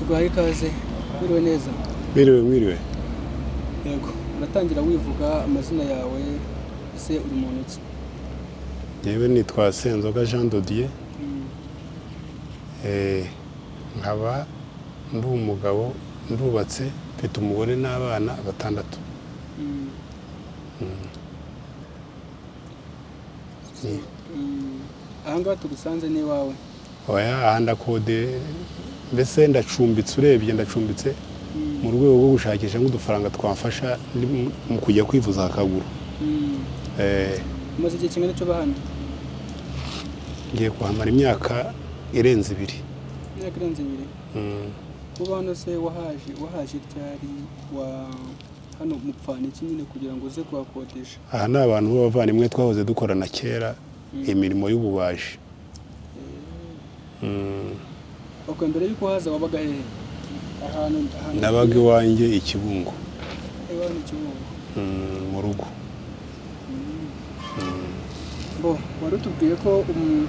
duhaye ikaze biriwe neza Mwiriwe mwiriwe yego uratangira wivuga amazina yawe ese uri muntu ki yewe nitwa senzoga jean dodier Eh, nkaba ndi umugabo ndubatse mfite umugore n'abana batandatu Mm. Ni- Mm. ahangaha tugusanze n'iwawe oya aha ndakode mbese ndacumbitse urebye ndacumbitse Mm. mu rwego rwo gushakisha nk'udufaranga twamfasha ni- mu kujya kwivuza akaguru Mm. Eh, umaze igihe kingana icyo bahana ngiye kuhamara imyaka irenze ibiri imyaka irenze ibiri Mm. uba hano se wahaje wahaje ryari wa hano mupfana iki nyine kugira ngo uze kuhakodesha aha ni abantu b'abavandimwe twahoze dukorana kera imirimo y'ububaji Mm. bakora mbere y'uko haza wabaga hehe ahantu ahantu nabaga iwanjye i kibungo iwanyu kibungo Mm, mu rugo bo wari utubwiye ko um,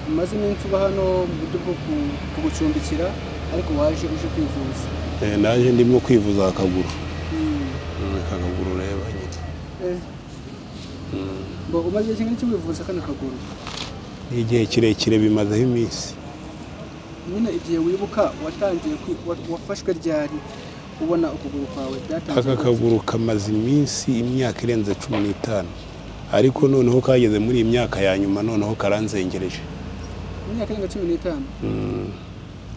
umaze iminsi uba hano mu buryo bwo ku- kugucumbikira ariko waje uje kwivuza Eh, naje ndimo kwivuza akaguru Mm. Mm, akaguru ureba nyine Eh, bo umaze igihe kingana iki wivuza kano kaguru n'igihe kirekire bimazeho iminsi nyine igihe wibuka watangiye kwi- wa- wafashwe ryari ubona ukuguru kwawe byatangiye aka kaguru kamaze iminsi imyaka irenze cumi n'itanu ariko noneho kageze muri iyi myaka ya nyuma noneho karanzengereje imyaka irenga cumi n'itanu Mm,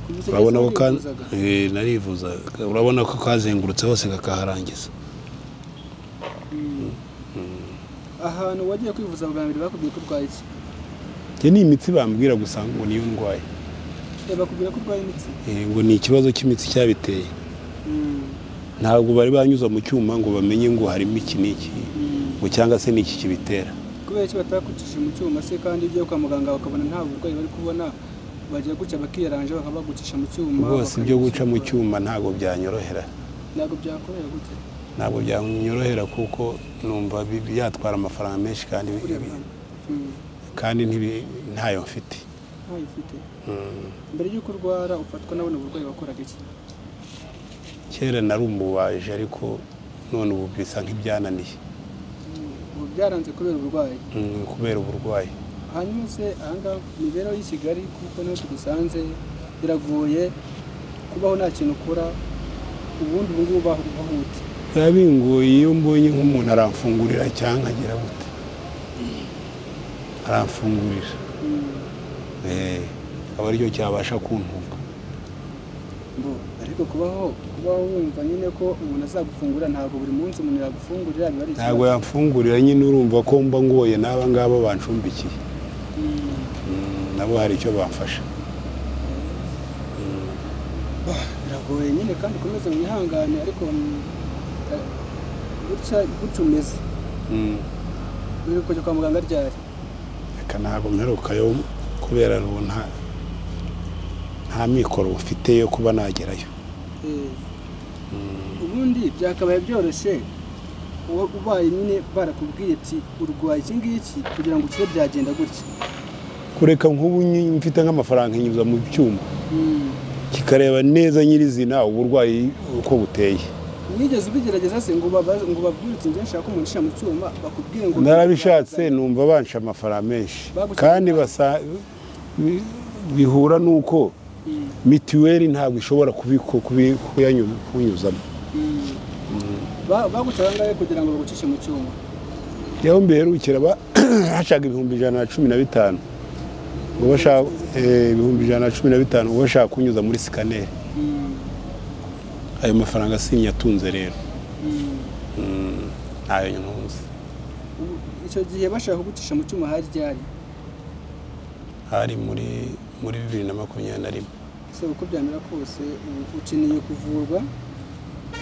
kuva icyo urabona gihe ko ka- wivuzaga. Eh, narivuzaga urabona ko kazengurutse hose kakaharangiza Mm. ahantu wagiye kwivuza bwa mbere bakubwiye ko urwaye iki njye ni imitsi bambwira gusa ngo niyo ndwaye Eh, bakubwira ko urwaye imitsi Eh, ngo ni ikibazo cy'imitsi cyabiteye Mm. ntabwo bari banyuza mu cyuma ngo bamenye ngo harimo iki n'iki Mm. ngo cyangwa se n'iki kibitera kubera iki batakujije mu cyuma se kandi ibyo kwa muganga bakabona nta burwayi bari kubona bajya gutya bakiranje bakaba bagucisha mu cyuma rwose ibyo guca mu bakabisuzuma. cyuma ntabwo byanyorohera ntabwo byakorera gute ntabwo byanyorohera kuko numva bi- byatwara amafaranga menshi kandi bi- ureba bi- hano. Mm. kandi ntibi- ntayo mfite ntayo ufite Mm. mbere y'uko urwara ufatwa na buno burwayi wakoraga iki kera nari umubaji ariko none ubu bisa nk'ibyananiye ubu byaranze kubera uburwayi Mm, kubera uburwayi hanyuma se ahangaha imibereho y'i kigali kuko niho tugusanze biragoye kubaho nta kintu ukora ubundi ubu ngubu baho ubaho gute biba bingoye iyo mbonye nk'umuntu aramfungurira cyangwa nkagira gute aramfungurira Mm. Eh, akaba aricyo cyabasha kuntunga Ngo, ariko kubaho kubaho wumva nyine ko umuntu azagufungura ntabwo buri munsi umuntu yagufungurira biba ari ikibazo. ntabwo yamfungurira nyine urumva ko mba ngoye n'aba ngaba bancumbikiye Mm. Mm, nabo hari icyo bamfasha Bah, biragoye nyine kandi ukomeze wihangane ariko mm, eh, gutya gutya umeze Mm. uri kujya kwa muganga ryari reka ntabwo mperukayo kubera ubu nta nta mikoro mfite yo kuba nagerayo Eh, ubundi byakabaye byoroshye uba- ubaye nyine barakubwiye ati urwaye iki ngiki kugira ngo ukire byagenda gutya kureka nk'ubu nyi- mfite nk'amafaranga nkinyuza mu byuma Mm. kikareba neza nyirizina uburwayi uko buteye nigeze ubigerageza se ngo babaze- ngo babwire uti njye nshaka umuntu ushyira mu cyuma bakubwire ngo narabishatse numva banca amafaranga menshi Bagusabye kandi inama. basa- bi- bihura n'uko Mm. mituweli ntabwo ishobora kubiku- kubi- kuyanyu- kunyuzamo Mm. Ba- baguca ahangahe kugira ngo bagucishe mu cyuma yaho mbiherukira ba- hacaga ibihumbi ijana na cumi na bitanu ngo bashaka eh, ibihumbi ijana na cumi na bitanu ngo bashaka kunyuza muri sikaneri Mm. ayo mafaranga sinyatunze rero Mm. Mm, ntayo ntunze Ubu- icyo gihe bashaka kugucisha mu cyuma hari ryari hari muri muri bibiri na makumyabiri na rimwe se uko byamera kose ubu ukeneye kuvurwa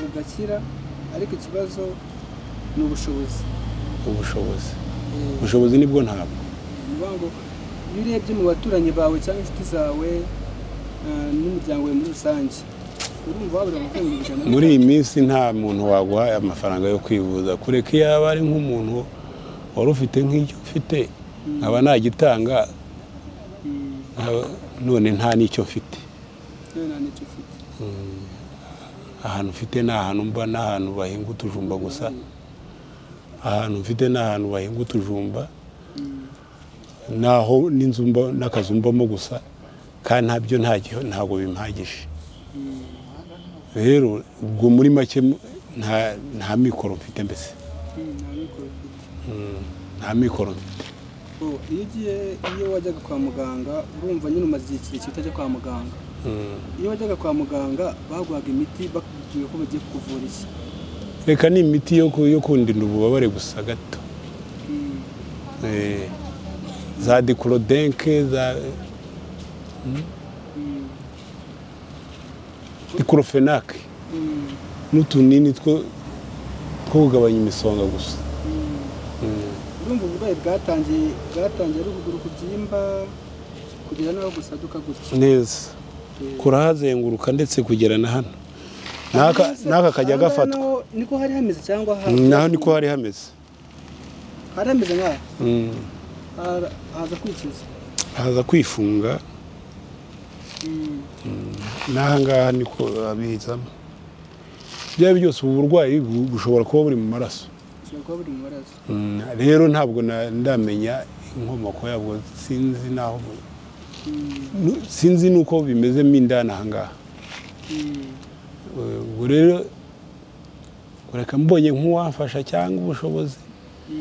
ugakira ariko ikibazo ni ubushobozi ubushobozi Eh, ubushobozi nibwo ntabwo ni ukuvuga ngo iyo urebye mu baturanyi bawe cyangwa inshuti zawe eh, n'umuryango wawe muri rusange urumva wabura amafaranga ibihumbi ijana na muri iyi minsi nta muntu waguhaye amafaranga yo kwivuza kureka iyo yaba ari nk'umuntu wari ufite nk'icyo ufite nkaba nagitanga Mm, nkaba- none nta n'icyo mfite none nta n'icyo ufite ahantu mfite ni ahantu mba n'ahantu bahinga utujumba gusa ahantu mfite ni ahantu bahinga utujumba naho n'inzu mba n'akazu mbamo gusa kandi ntabyo ntagiho- ntabwo bimpagije rero ubwo muri make nta nta mikoro mfite mbese Mm, nta mikoro ufite. Mm, nta mikoro mfite Oh, iyo ugiye iyo wajyaga kwa muganga urumva nyine umaze igihe kirekire utajya kwa muganga Mm. iyo wajyaga kwa muganga baguhaga imiti bakubwira ko bagiye kukuvura iki reka ni imiti yo ku- yo kundinda ububabare gusa gato Mm, Eh, za dikorodenke za mm, dikorofenake mm, n'utunini two two kugabanya imisonga gusa mm. Mm. urumva uburwayi bwatangiye bwatangiye ari ukuguru kubyimba kugera n'aho gusaduka gutya neza kurahazenguruka ndetse kugera na hano N'aka- n'aka kajya Aha ngaha gafatwa naho niko hari hameze cyangwa naho niko hari hameze hari hameze nk'aha Mm. Hara- haza kwikiza haza kwifunga Mm, n'aha ngaha niko babizamo byaba byose ubu burwayi bu- bushobora kuba buri mu maraso ushobora kuba buri mu maraso Mm, rero ntabwo na- ndamenya inkomoko yabwo sinzi n'aho bu- Mm, nu- sinzi n'uko bimezemo indani aha ngaha mm, Eh, ubwo rero reka mbonye nk'uwamfasha cyangwa ubushobozi mm.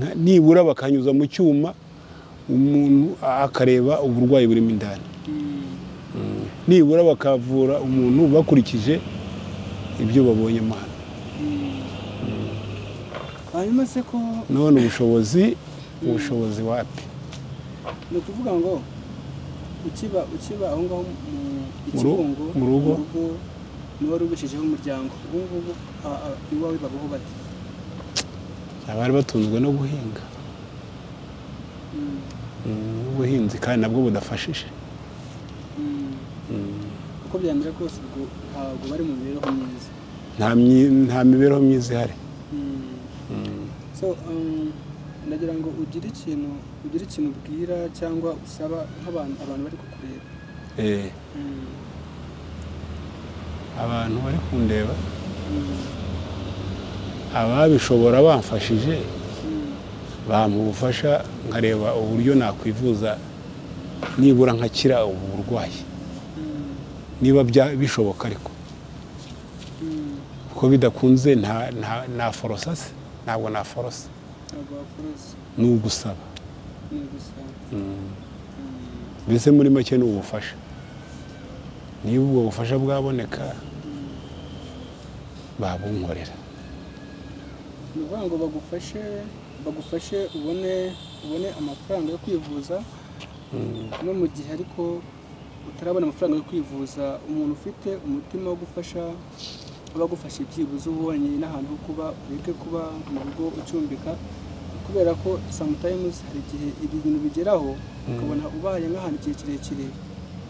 nka- nibura bakanyuza mu cyuma umuntu akareba uburwayi burimo indani nibura bakavura umuntu bakurikije ibyo babonye mwana hanyuma se ko none ubushobozi ubushobozi wapi ni ukuvuga ngo ukiba ukiba aho ngaho mu Mu ru- ikibungo mu rugo. niwe wari ubishijeho umuryango ubu ngubu a- a- iwawe babaho bati abari batunzwe no guhinga Mm, Mm, ubuhinzi kandi nabwo budafashije mm. Mm, uko byamera kose ubwo ntabwo bari mu mibereho myiza nta myi- nta mibereho myiza ihari Mm. Mm. so um, ndagira ngo ugire ikintu ugire ikintu ubwira cyangwa usaba nk'abantu abantu bari kukureba Eh, Mm, abantu bari kundeba mm, ababishobora bamfashije mm. bampa ubufasha nkareba uburyo nakwivuza nibura nkakira ubu burwayi Mm, niba bya- bishoboka ariko mm. kuko bidakunze nta- nta- naforosa se ntabwo naforosa ntabwo wakorose ni ugusaba ni gusa Mm. Mm, mbese muri make ni ubufasha niba ubwo bufasha bwaboneka mm. babunkorera ni ukuvuga ngo bagufashe bagufashe ubone ubone amafaranga yo kwivuza Mm. no mu gihe ariko utarabona amafaranga yo kwivuza umuntu ufite umutima wo gufasha aba agufasha byibuze ubonye n'ahantu ho kuba ureke kuba mu rugo ucumbika kubera ko samutayimuzi hari igihe ibintu bigeraho ukabona ubaye nk'ahantu igihe kirekire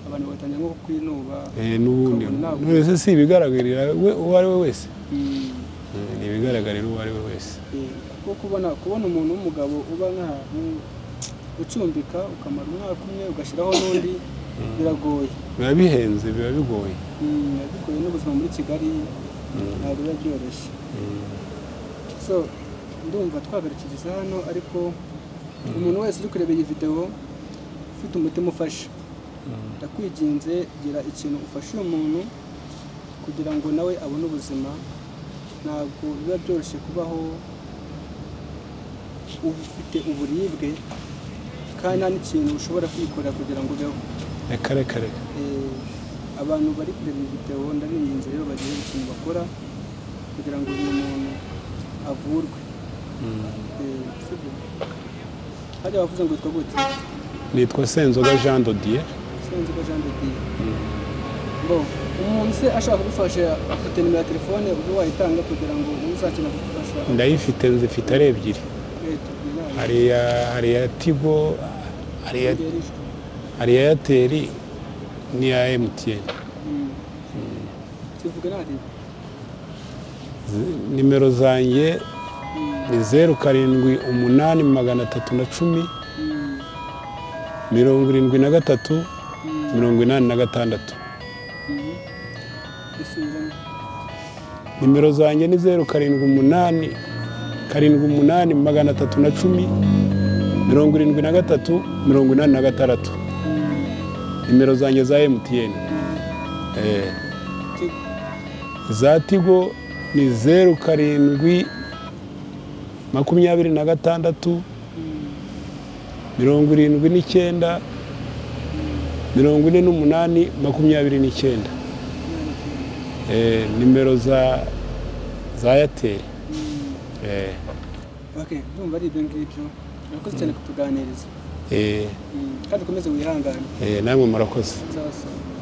abantu bagatangira nko kwinuba Eh, n'ubundi Ukabona ntabwo- mbese si ibigaragarira we- uwo ari we wese Mm. Mm, ni ibigaragarira uwo ari we wese Eh, kuko kubona kubona umuntu w'umugabo uba nk'ahantu ucumbika ukamara umwaka umwe ugashyiraho n'undi biragoye biba bihenze biba bigoye Mm, bikorewe n'ubuzima muri kigali ntabwo biba byoroshye so ndumva twagarukiriza hano ariko umuntu wese uri kureba iyi videwo ufite umutima ufasha ndakwinginze gira ikintu ufasha uyu muntu kugira ngo nawe abone ubuzima ntabwo biba byoroshye kubaho ufite uburibwe kandi nta n'ikintu ushobora kwikorera kugira ngo ubeho reka reka reka Eh, abantu bari kureba iyi videwo ndabinginze rero bagire ikintu bakora kugira ngo uyu muntu avurwe Eh, sibyo hajya bavuze ngo yitwa gute nitwa senzoga jean dodier sinzi ko jean de dieu ngo umuntu se ashaka kugufasha afite nimero ya telefone ubwo wayitanga kugira ngo uzakenera kugufasha ndayifite nzifite ari ebyiri Eh, tubwira hari iya hari iya tigo hari iya Kigali ijwi. hari iya eyateri n'iya emutiyeni Mm. tuvuge ntarebe nimero zanjye ni zeru karindwi umunani magana atatu na cumi mirongo irindwi na gatatu mirongo inani na gatandatu nimero zanjye ni zeru karindwi umunani karindwi umunani magana atatu na cumi mirongo irindwi na gatatu mirongo inani na gatandatu nimero zanjye za emutiyeni za tigo ni zeru karindwi makumyabiri na gatandatu mirongo irindwi n'icyenda mirongo ine n'umunani makumyabiri n'icyenda Eh, nimero za za eyateri okay ndumva ari ibyo ngibyo urakoze cyane kutuganiriza Mm, kandi ukomeze wihangane namwe murakoze nzabasoma